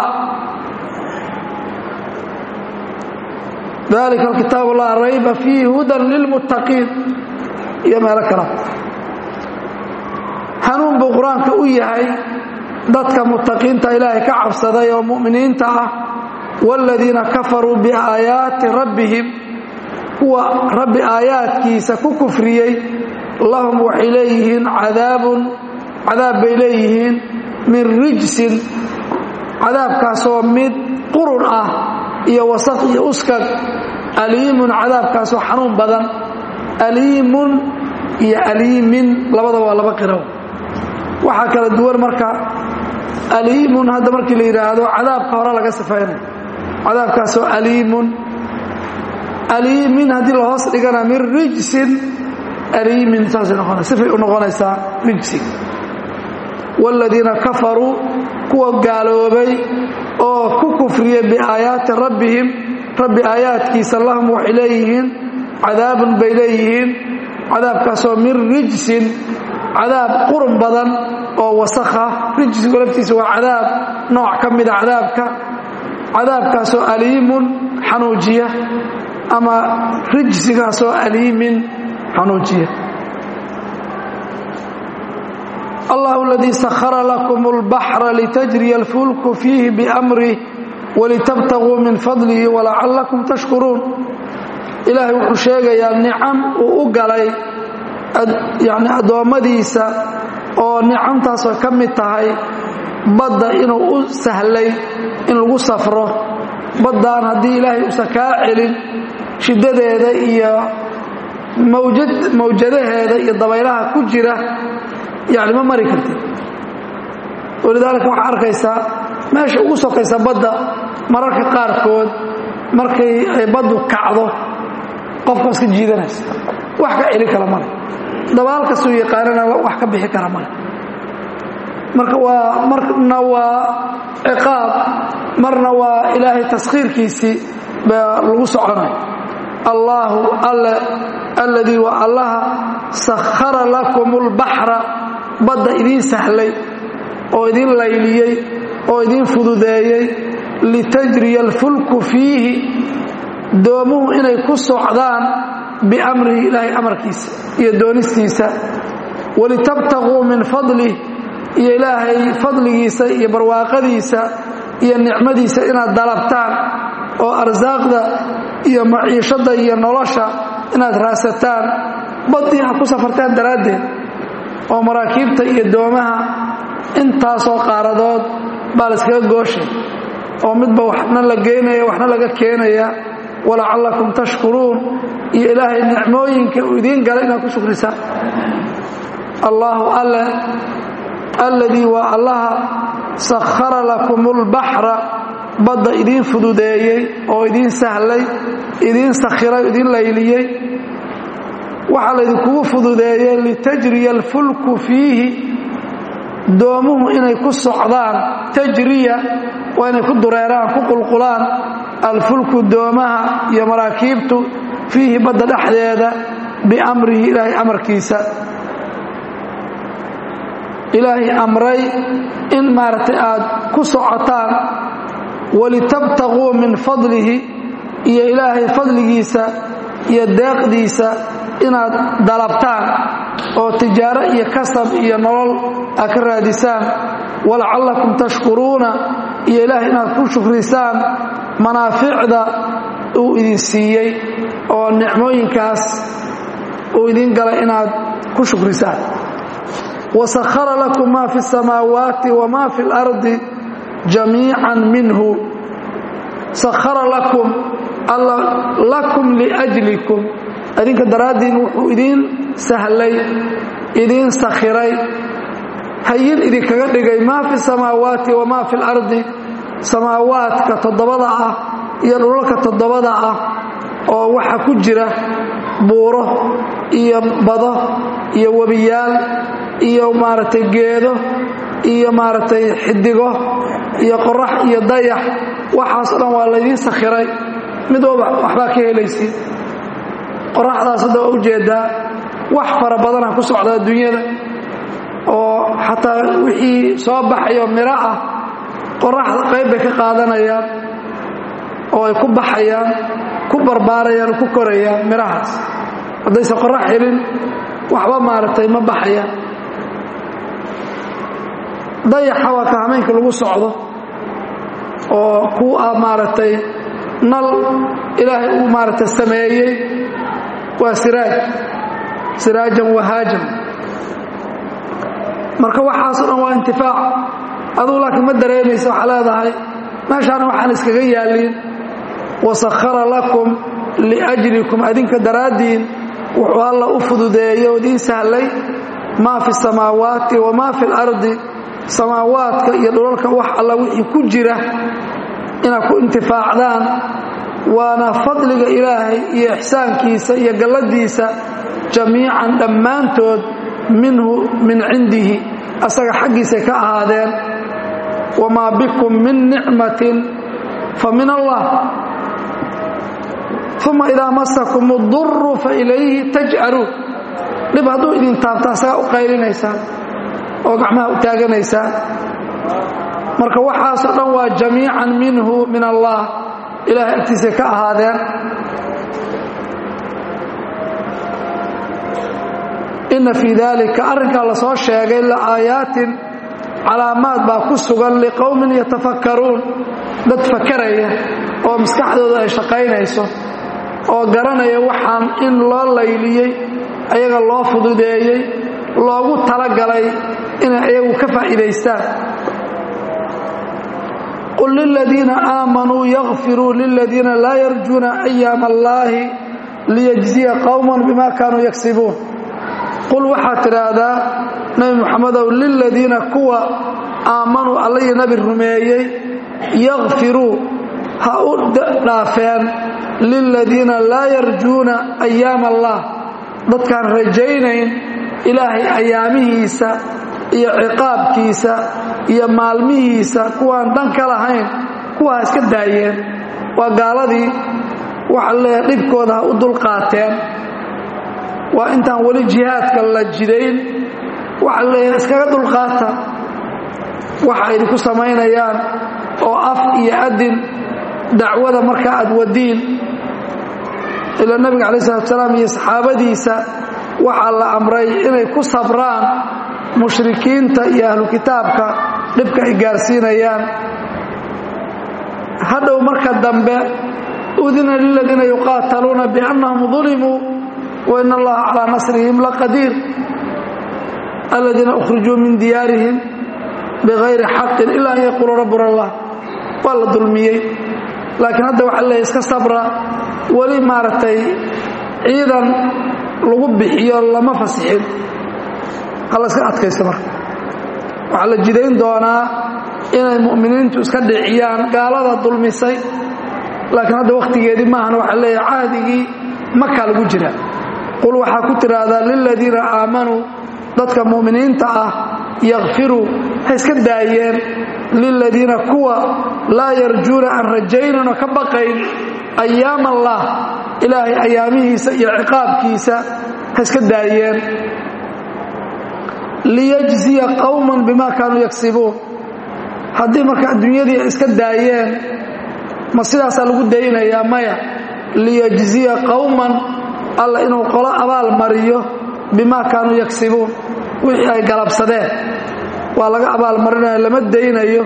dalika alkitaabu laa rayba fiihi hudan lilmuttaqiin iyo meelo kala hanuun buu qur-aanka u yahay dadka muttaqiinta ilaahay ka cabsaday oo mu'miniinta ah waaladiina kafaruu biaayaati rabbihim kuwa rabbi aayaadkiisa ku kufriyey lahum waxay leeyihiin cadaabun cadaab bay leeyihiin min rijsin cadaabkaasoo mid qurun ah iyo wasaq iyo uskag aliimun cadaabkaasoo xanuun badan aliimun iyo aliimin labada waa laba qiro waxaa kala duwan marka aliimun hadda markii la yidhaahdo cadaabka hore laga sifaynayo cadaabkaasoo aliimun aliimin haddii la hoos dhigana min rijsin aliimin saasay noqonaysa sifay u noqonaysaa rijsi waaladiina kafaruu kuwa gaaloobay oo ku kufriyey biaayaati rabbihim rabbi aayaadkiisa lahum waxay leeyihiin cadaabun bay leeyihiin cadaabkaasoo min rijsin cadaab qurun badan oo wasakha rijsigu laftiisa waa cadaab nooc ka mida cadaabka cadaabkaasoo aliimun xanuujiya ama rijsigaasoo aliimin xanuujiya allah اladii sahara lakum اlbaxra litajriya اlfulku fiihi biamrih walitabtaguu min fadlihi walacallakum tashkuruun ilaahay wuxuu sheegayaa nicam uu u galay yani addoommadiisa oo nicamtaasoo ka mid tahay badda inuu u sahlay in lagu safro baddaan haddii ilaahay uusan kaa celin shiddadeeda iyo mawjadaheeda iyo dabaylaha ku jira yani ma mari kartid walidaalika waxaa arkaysaa meesha ugu sokaysa badda mararka qaarkood markay ay baddu kacdo qofka iska jiidanaysa wax ka celi kara male dabaal kastuu yaqaanana wax ka bixi kara male marka waa marna waa ciqaab marna waa ilaahay taskhiirkiisii baa lagu soconaya allaahu alle alladii waa allaha sakhara lakum اlbaxra badda idiin sahlay oo idiin layliyey oo idiin fududeeyey litajriya alfulku fiihi doomuhu inay ku socdaan biamrihi ilaahay amarkiisa iyo doonistiisa walitabtaguu min fadlih iyo ilaahay fadligiisa iyo barwaaqadiisa iyo nicmadiisa inaad dalabtaan oo arsaaqda iyo maciishadda iyo nolosha inaad raasataan baddii ha ku safartaan daraaddeed oo maraakiibta iyo doomaha intaasoo qaaradood baa la iskaga gooshay oo midba waxna la geynaya waxna laga keenaya walacallakum tashkuruun iyo ilaahay nicmooyinka uu idiin galay inaad ku shukrisaan allaahu alle alladii waa allaha sakhara lakum اlbaxra badda idiin fududeeyey oo idiin sahlay idiin sakhiray idiin layliyey waxaa laydinkugu fududeeyey litajriya alfulku fiihi doomuhu inay ku socdaan tajriya waa inay ku dureeraan ku qulqulaan alfulku doomaha iyo maraakiibtu fiihi badda dhexdeeda biamrihi ilaahay amarkiisa ilaahay amray in maaragtay aad ku socotaan walitabtaguu min fadlihi iyo ilaahay fadligiisa iyo deeqdiisa inaad dalabtaan oo tijaaro iyo kasab iyo nolol aad ka raadisaan walacallakum tashkuruuna iyo ilaahay inaad ku shukrisaan manaaficda uu idin siiyey oo nicmooyinkaas uu idin galay inaad ku shukrisaan wasakhara lakum maa fi اsamaawaati wama fi اlardi jamiican minhu sakhara lakum alla lakum liajlikum adinka daraaddiin wuxuu idiin sahlay idiin sakhiray hayin idinkaga dhigay maa fi samaawaati wamaa fi اlardi samaawaadka toddobada ah iyo dhulalka toddobada ah oo waxa ku jira buuro iyo bado iyo webiyaal iyo maaragtay geedo iyo maaragtay xidigo iyo qorax iyo dayax waxaasoo dhan waa laydiin sakhiray mid walba waxbaa ka helaysid qoraxdaas hadda waa ujeedaa wax fara badana ku socda adduunyada oo xataa wixii soo baxayo miro ah qoraxda qayb bay ka qaadanayaan oo ay ku baxayaan ku barbaarayaan oo ku korayaan mirahaas haddaysan qorax helin waxba maaragtay ma baxayaan dayaxa waa ka hameenka lagu socdo oo ku ah maaragtay nal ilaahay uu maaragtay sameeyey waa siraaj siraajan wahaajan marka waxaasoo dhan waa intifaac adugu laakiin ma dareemaysa waxaa leedahay meeshaana waxaan iskaga yaallin wasakhara lakum liajlikum adinka daraaddiin wuxuu alla u fududeeyey oo idiin sahlay maa fi samaawaati wamaa fi lardi samaawaadka iyo dhulalka wax alla wixii ku jira inaad ku intifaacdaan waana fadliga ilaahay iyo ixsaankiisa iyo galladiisa jamiican dhammaantood minhu min cindihi asaga xaggiisay ka ahaadeen wamaa bikum min nicmatin fa min allah uma idaa masakum uduru fa ilayhi tajcaluun dhib hadduu idin taabta asagaa u qaylinaysaan oo gacmaha u taaganaysaan marka waxaasoo dhan waa jamiican minhu min allah ilahay agtiisay ka ahaadeen inna fii daalika arrinkaa la soo sheegay la'aayaatin calaamaad baa ku sugan liqowmin yatafakkaruun dad fakaraya oo maskaxdooda ay shaqaynayso oo garanaya waxaan in loo layliyey ayaga loo fududeeyey loogu talagalay inay ayagu ka faa'iidaystaan qul liladiina aamanuu yakfiruu liladiina laa yarjuuna ayaama allaahi liyajziya qowman bima kaanuu yagsibuun qul waxaad tidhaahdaa nebi moxamedow liladiina kuwa aamanuu alla iyo nebi rumeeyey yakfiruu ha u dhaafeen liladiina laa yarjuuna ayaama allah dadkaan rajaynayn ilaahay ayaamihiisa iyo ciqaabkiisa iyo maalmihiisa kuwaan dan ka lahayn kuwaa iska daayeen waa gaaladii waxa leeyahay dhibkooda ha u dulqaateen waa intaan weli jihaadka la jidayn waxa leeyahay iskaga dulqaata waxa idinku samaynayaan oo af iyo adin dacwada marka aad wadiin ilaa nebiga calayi salatu salaam iyo saxaabadiisa waxaa la amray inay ku sabraan mushrikiinta iyo ahlu kitaabka dhibka ay gaarsiinayaan hadhow marka dambe udina liladiina yuqaataluuna biannahum dulimuu wa in allaha calaa nasrihim laqadiir aladiina ukhrijuu min diyaarihim bigayri xaqin ila an yaquuluu rabbuna allah waa la dulmiyey laakiin hadda waxa leeyahy iska sabra weli maaragtay ciidan lagu bixiyo lama fasixin hala iska adkaysta marka waxaa la jidayn doonaa inay mu'miniintu iska dhiciyaan gaalada dulmisay laakiin hadda wakhtigeedii maahan waxaa leeyahay cahdigii makaa lagu jira qul waxaa ku tidhaahdaa liladiina aamanuu dadka mu'miniinta ah yakfiruu ha iska daayeen liladiina kuwa laa yarjuuna aan rajaynan oo ka baqayn ayaam allah ilaahay ayaamihiisa iyo ciqaabkiisa ha iska daayeen liyajziya qowman bima kaanuu yagsibuun haddii marka adduunyadii ay iska daayeen ma sidaasaa lagu daynayaa maya liyajziya qowman alla inuu qolo abaal mariyo bima kaanuu yagsibuun wixii ay galabsadeen waa laga abaalmarinaya lama daynayo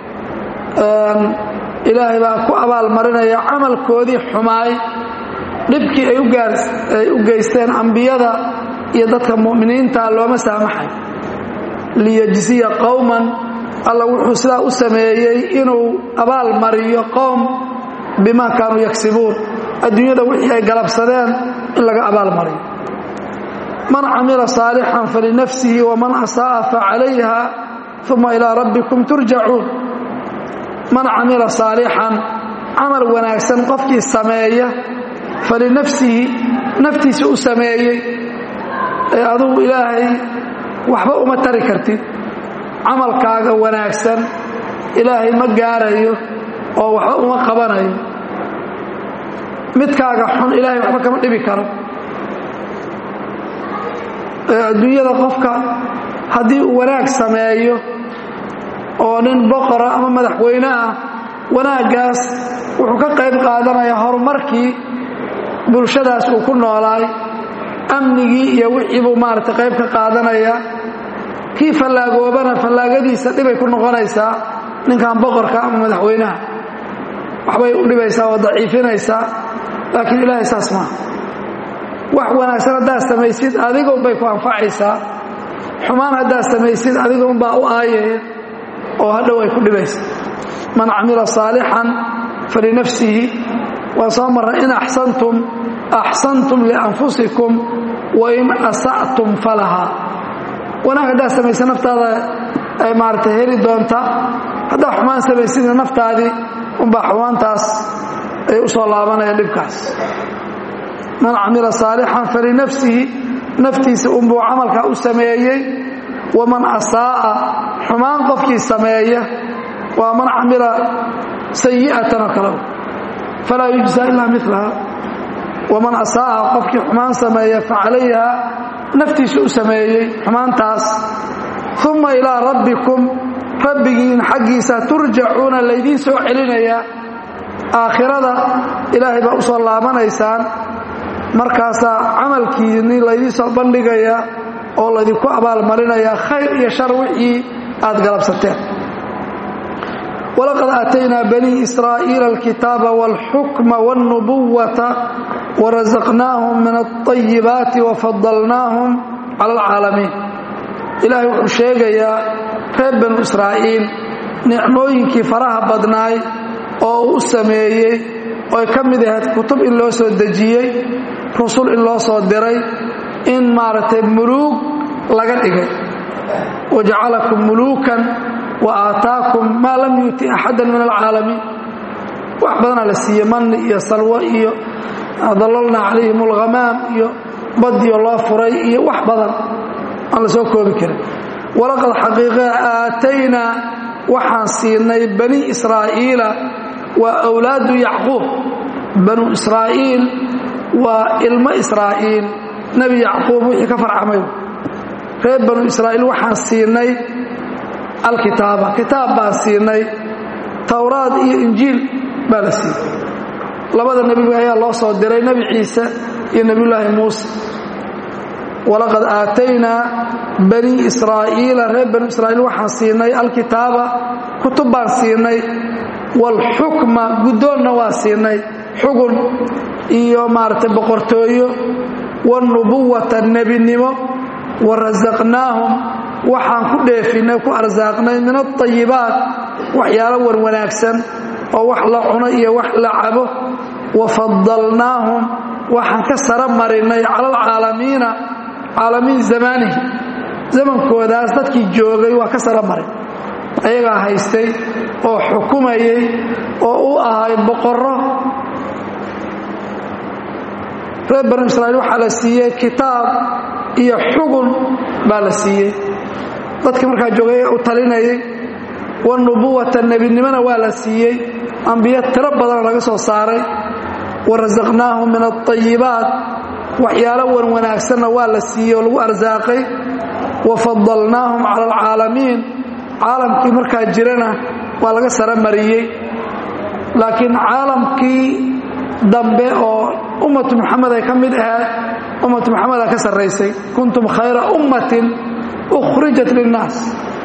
ilaahay baa ku abaalmarinaya camalkoodii xumaay dhibkii ay u geysteen ambiyada iyo dadka mu'miniinta looma saamaxay liyajziya qowman alla wuxuu sidaa u sameeyey inuu abaal mariyo qowm bima kaanuu yagsibuun adduunyada wixii ay galabsadeen in laga abaal mariyo man camila saalixan falinafsihi waman asaa'a facalayha uma ilaa rabbikum turjacuun man camila saalixan camal wanaagsan qofkii sameeya falinafsihi naftiisa u sameeyey ee adugu ilaahay waxba uma tari kartid camalkaaga wanaagsan ilaahay ma gaarayo oo waxba uma qabanayo midkaaga xun ilaahay waxba kama dhibi karo adduunyada qofka haddii uu wanaag sameeyo oo nin boqora ama madaxweyne ah wanaaggaas wuxuu ka qayb qaadanayaa horumarkii bulshadaas uu ku noolaay amnigii iyo wixii buu maaragtay qayb ka qaadanaya kii fallaagoobana fallaagadiisa dhibay ku noqonaysaa ninkan boqorka ama madaxweynaha waxbay u dhibaysaa oo daciifinaysaa laakiin ilaahay saas maaha wax wanaagsan haddaad samaysid adigunbay ku anfacaysaa xumaan haddaad samaysid adigunbaa u aayaya oo hadhow ay ku dhibaysa man camila saalixan falinafsihi waa soo marray in axsantum axsantum lianfusikum wain asa'tum falaha wanaag haddaad samaysa naftaada ay maaragtay heli doonta haddaad xumaan samaysidna naftaadii unbaa xumaantaas ay u soo laabanaya dhibkaas man camila saalixan falinafsihi naftiisa unbuu camalkaa u sameeyey waman asaa'a xumaan qofkii sameeya waa man camila sayi'atan oo kale falaa yujzaa ilaa milaha waman asaa'a qofkii xumaan sameeya facalayha naftiisa u sameeyey xumaantaas uma ilaa rabbikum rabbigiin xaggiisa turjacuuna laydiin soo celinayaa aakhirada ilaahay baa u soo laabanaysaan markaasaa camalkiini laydiin soo bandhigayaa oo laydinku abaalmarinayaa khayr iyo shar wixii aad galabsateen walaqad aataynaa banii israa'iila alkitaaba wاlxukma wاlnubuwata warasaqnaahum min alطayibaati wafadalnaahum cala alcaalamiin ilaahay wuxuu sheegayaa reer banu israa'iil nicmooyinkii faraha badnaay oo uu u sameeyey ooy ka mid ahayd kutub in loo soo dejiyey rusul in loo soo diray in maaragtay muluug laga dhigay wajacalakum muluukan wa aataakum maa lam yuuti axadan min alcaalamiin wax badanaa la siiye manni iyo salwo iyo dalalna calayhim alghamaam iyo badiyo loo furay iyo wax badan aan la soo koobi karin walaqad xaqiiqa aataynaa waxaan siinay bani israa'iila waa awlaadu yacquub banu israa'iil waa ilmo israa'iil nebi yacquub wixii ka farcamay reer banu israa'iil waxaan siinay alkitaaba kitaab baan siinay towraad iyo injiil baa la siiyey labada nebiba ayaa loo soo diray nebi ciise iyo nebiyullaahi muuse walaqad aataynaa bani israa'iila reer banu israa'iil waxaan siinay alkitaaba kutub baan siinay waalxukma guddoonna waa siinay xugun iyo maaragtay boqortooyo wاlnubuwata nebinimo warasaqnaahum waxaan ku dheefinay ku arsaaqnay min alطayibaat waxyaalo wan wanaagsan oo wax la cuno iyo wax la cabo wafadalnaahum waxaan ka sara marinay cala alcaalamiina caalamiin zamaanihi zamankoodaas dadkii joogay waa ka sara marin ayagaa haystay oo xukumayay oo u ahay boqorro reer banu israa'iil waxaa la siiyey kitaab iyo xugun baa la siiyey dadkii markaa joogay u talinayay wanubuwata nebinimona waa la siiyey ambiyo tiro badanoo laga soo saaray warasaqnaahum min alطayibaat waxyaalo wan wanaagsanna waa la siiyey oo lagu arsaaqay wafadalnaahum cala alcaalamiin caalamkii markaa jirana waa laga sara mariyey laakiin caalamkii dambe oo ummatu muxamed ay ka mid ahayd ummatu muxameda ka sarraysay kuntum khayra ummatin ukhrijat linnaas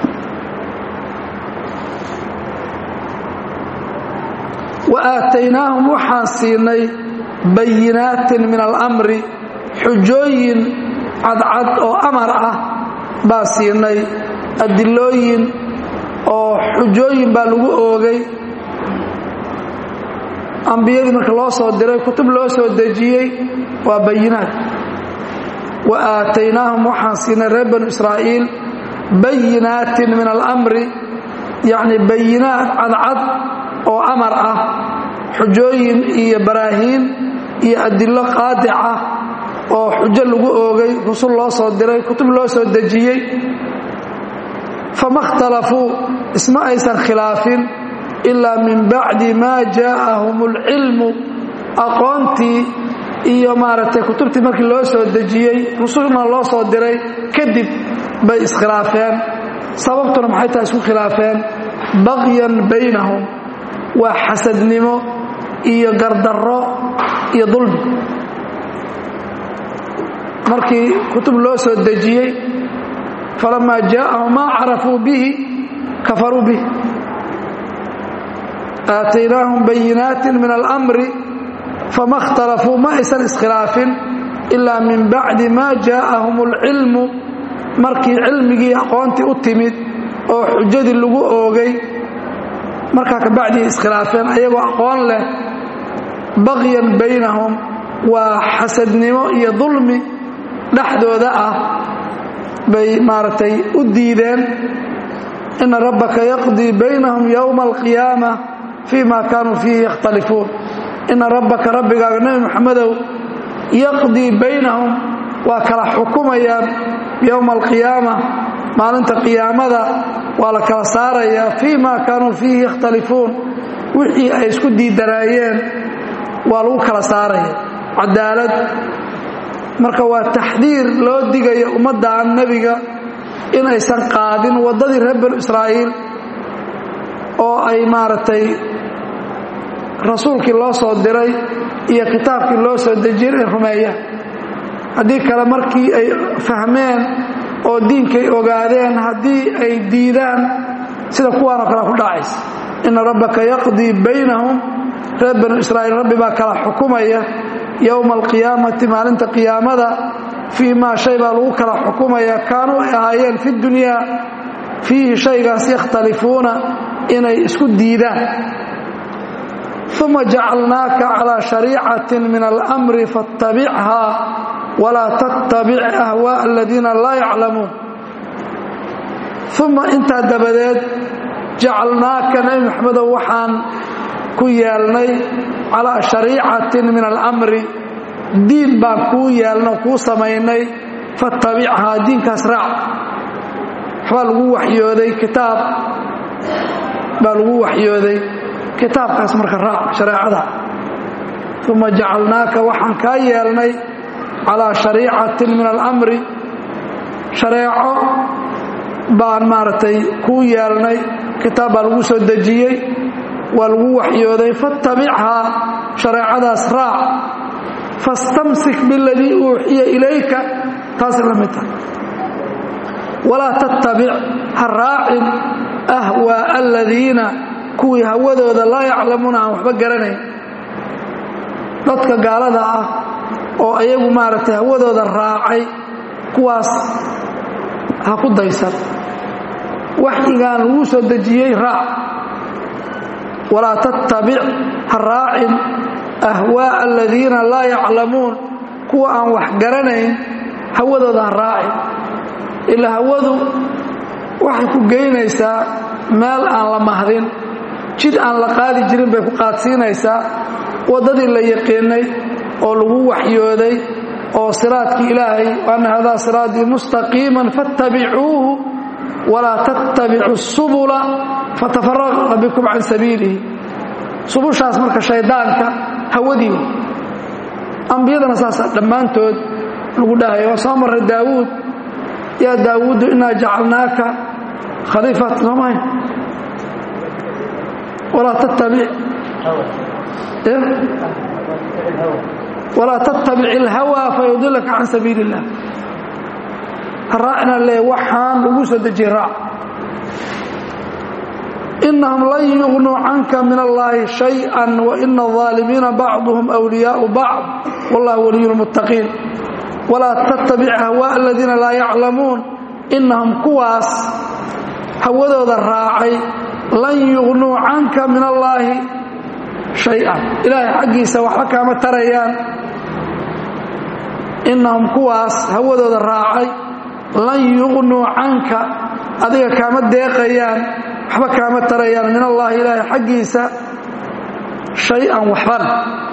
wa aataynaahum waxaan siinay bayinaatin min alamri xujooyin cadcad oo amar ah baa siinay adilooyin oo xujooyin baa lagu oogay ambiyadii marka loo soo diray kutub loo soo dejiyey waa bayinaat wa aataynaahum waxaan siinay reer banu israa'iil bayinaatin min alamri yacni bayinaat cadcad oo amar ah xujooyin iyo baraahiin iyo adillo qaadic ah oo xujo lagu oogay rusul loo soo diray kutub loo soo dejiyey fama اkhtalafuu isma aysan khilaafin ilaa min bacdi maa jaa'ahum اlcilmu aqoontii iyo maaragtay kutubtii markii loo soo dejiyey rusulna loo soo diray kadib bay iskhilaafeen sababtuna maxay tahay isku khilaafeen baqyan baynahum waa xasadnimo iyo gardarro iyo dulmi markii kutub loo soo dejiyey falamaa jaa'ahum maa carafuu bihi kafaruu bih aataynaahum bayinaatin min alamri fama اkhtalafuu ma aysan iskhilaafin ilaa min bacdi ma jaa'ahum اlcilmu markii cilmigii aqoontii u timid oo xujadii lagu oogay markaa ka bacdii iskhilaafeen ayagoo aqoon leh baqyan baynahum waa xasadnimo iyo dulmi dhexdooda ah bay maaragtay u diideen ina rabbaka yaqdii baynahum yowma alqiyaama fii ma kaanuu fiihi yakhtalifuun ina rabbaka rabbigaaga nebi moxamedow yaqdii baynahum waa kala xukumayaan yowma alqiyaama maalinta qiyaamada waa la kala saarayaa fii ma kaanuu fiihi yakhtalifuun wixii ay isku diidanaayeen waa lagu kala saaraya cadaalad marka waa taxdiir loo digayo ummaddan nebiga inaysan qaadin waddadii reer banu israa'iil oo ay maaragtay rasuulkii loo soo diray iyo kitaabkii loo soo dejiyey inay rumeeyaan haddii kale markii ay fahmeen oo diinkay ogaadeen haddii ay diidaan sida kuwaanoo kale ku dhacaysa ina rabbaka yaqdii baynahum reer banu israa'iil rabbi baa kala xukumaya yowma alqiyaamati maalinta qiyaamada fii maa shay baa lagu kala xukumaya kaanuu ay ahaayeen fi dunyaa fiihi shaygaas yakhtalifuuna inay isku diidaan uma jacalnaaka calaa shariicatin min almri faattabichaa walaa tattabic ahwaaءa aladiina laa yaclamuun uma intaa dabadeed jacalnaaka nebi maxamedow waxaan ku yeelnay calaa shariicatin min alamri diin baan kuu yeelno kuu samaynay faattabichaa diinkaas raac waxbaa lagu waxyooday kitaab baa lagu waxyooday kitaabkaas marka raac shareecada uma jacalnaaka waxaan kaa yeelnay calaa shariicatin min alamri shareeco baan maaragtay kuu yeelnay kitaab baa lagu soo dejiyey waa lagu waxyooday faattabichaa shareecadaas raac fastamsik biladii uuxiya ilayka taas la mid tahay walaa tattabic ha raacin ahwaa'a aladiina kuwii hawadooda laa yaclamuuna aan waxba garanayn dadka gaalada ah oo ayagu maaragtay hawadooda raacay kuwaas ha ku daysan waxyigaan lagu soo dejiyey raac walaa tattabic ha raacin ahwaaءa aladiina laa yaclamuun kuwa aan wax garanayn hawadooda ha raacin ilaa hawadu waxay ku geynaysaa meel aan la mahdin jid aan la qaadi jirin bay ku qaadsiinaysaa waddadii la yaqiinay oo lagu waxyooday oo siraadkii ilaahay ana hadaa siraatii mustaqiiman faاttabicuuhu walaa tattabicu subula fatafaraqa bikum can sabiilihi subushaas marka shaydaanka hawadii ambiyadana saasa dhammaantood lagu dhahaya waa soo marray daawuud yaa daawuudu inaa jacalnaaka khaliifat soomay walaa tattabic walaa tattabic ilhawaa fayudilaka can sabiili illah raacna le waxaan lagu soo dejiyey raac inahum lan yugnuu canka min allahi shayئa waina الظaalimiina bacduhum أwliyaau bacd wallah waliyu اlmuttaqiin walaa tattabic ahwaaء aladiina laa yaclamuun inahum kuwaas hawadooda raacay lan yugnuu canka min allaahi shay-an ilaahay xaggiisa waxba kaama tarayaan inahum kuwaas hawadooda raacay lan yugnuu canka adiga kaama deeqayaan waxba kaama tarayaan min allaahi ilaahay xaggiisa shay-an waxbana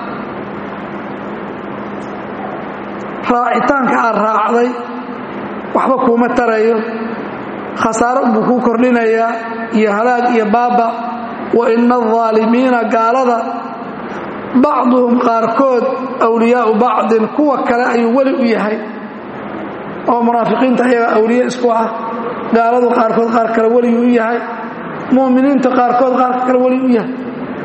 raacitaanka aad raacday waxba kuuma tarayo khasaaro buu kuu kordhinayaa iyo halaag iyo baaba wa ina aldaalimiina gaalada bacduhum qaarkood awliyaau bacdin kuwa kale ayuu weli u yahay oo munaafiqiinta ayaga awliye isku ah gaaladu qaarkood qaar kale weliguu u yahay mu'miniinta qaarkood qaarka kale weli u yahay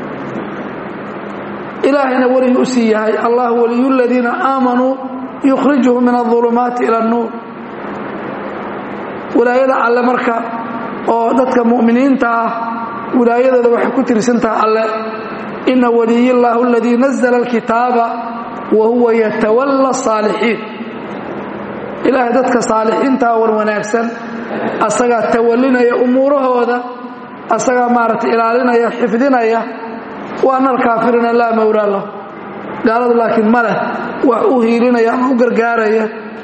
ilaahayna weliguu usii yahay allah waliyu ladiina aamanuu yukhrijuhum min aulumaati ila annuur wilaayada alle marka oo dadka mu'miniinta ah wilaayadooda waxay ku tirsantaha alle ina waliy llaahu aladii nazla alkitaaba wa huwa yatawalla saalixiin ilaahay dadka saalixiintaa war wanaagsan asagaa tawallinaya umuurahooda asagaa maaragtay ilaalinaya xifdinaya wa ana alkaafiriina laa mawlaa lahu gaaladu laakiin ma leh wax u hiilinaya ama u gargaaraya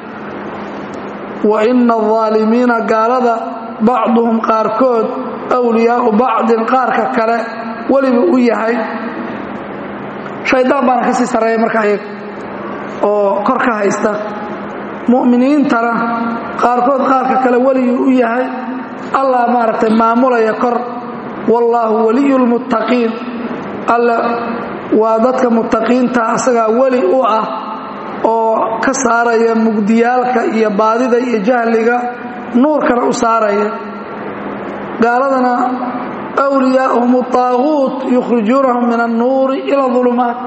wa ina aldaalimiina gaalada bacduhum qaarkood awliyaau bacdin qaarka kale welibuu u yahay shaydaan baana ka sii sarreeya marka ayaga oo kor ka haysta mu'miniintana qaarkood qaarka kale weliguu u yahay allah maaragtay maamulaya kor wallaahu waliyu lmuttaqiin alle waa dadka muttaqiinta asagaa weli u ah oo ka saaraya mugdiyaalka iyo baadida iyo jahliga nuurkana u saaraya gaaladana wliyaauhum الطaaguut yukhrijuunahum min الnuuri ilى الظulumaat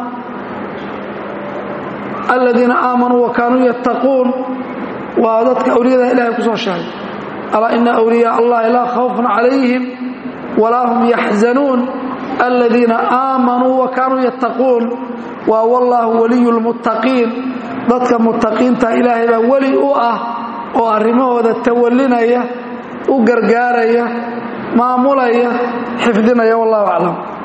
aladiina aamanuu wakaanuu yattaquun waa dadka awliyada ilahay ku soo sheegay alaa ina awliyaa allahi laa khawfun calayhim walaa hum yaxzanuun aladiina aamanuu wakaanuu yattaquun waa wallaahu waliyu lmuttaqiin dadka muttaqiinta ilaahay baa weli u ah oo arrimahooda tawallinaya u gargaaraya maamulaya xifdinaya wallahu aclam